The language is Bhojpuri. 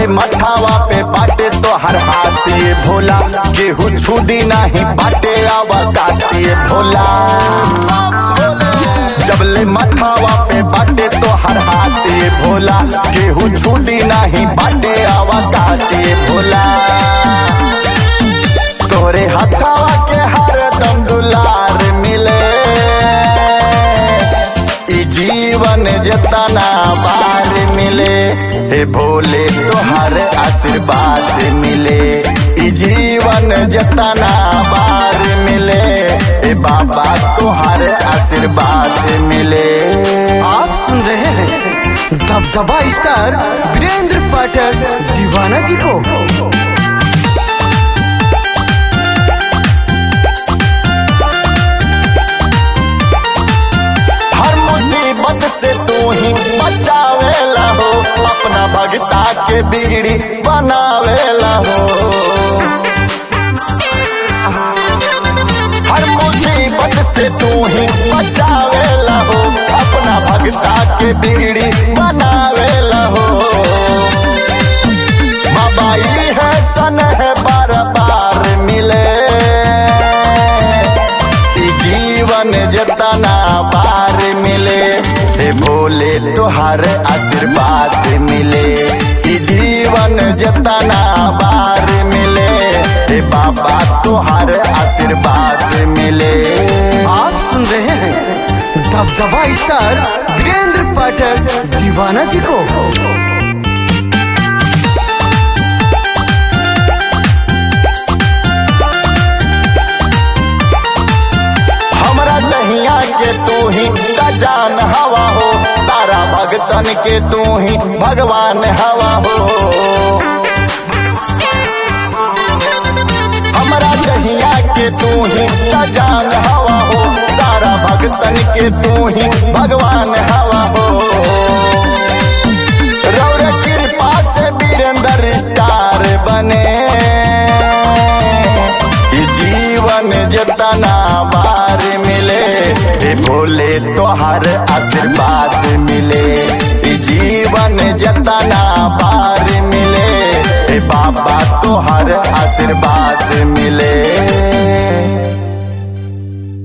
मठावा पे बाटे तो हर हाथी भोला केहू छुदी नहीं बाटे आवा काटे भोला जबले मठावा पे बाटे तो हर हाथी भोला केहू छुदी नहीं बाटे आवा काटे भोला तोरे हथावा के हर दम दुलार मिले ई जीवन जतना बार मिले हे भोले तोहर आशीर्वाद मिले ई जीवन जतना बार मिले हे बाबा तोहर आशीर्वाद मिले आप सुन रहे हैं दबदबा स्टार वीरेंद्र पाठक दीवाना जी को हर मुसीबत से तू ही बचावेला हो अपना भगता के बिगड़ी बनावेला हो हर मुसीबत से तू ही बचावेला हो अपना भगता के बिगड़ी बनावेला हो बाबा ई है सन है बार बार मिले ई जीवन जतना बार मिले हे भोले तोहर आशीर्वाद मिले ई जीवन जतना बार मिले हे बाबा तोहर आशीर्वाद मिले आप सुन रहे हैं दबदबा स्टार वीरेंद्र पाठक दीवाना जी को हमरा दहिया के तू ही का जान हवा हो सारा भगतन के तू ही भगवान हवा हो हमरा दहिया के तू ही का जान हवा हो सारा भगतन के तू ही भगवान हवा हो रौर कृपा से वीरेंद्र स्टार बने ई जीवन जतना बार मिले हे भोले तोहर आशीर्वाद मिले ई जीवन जतना बार मिले हे बाबा तोहर आशीर्वाद मिले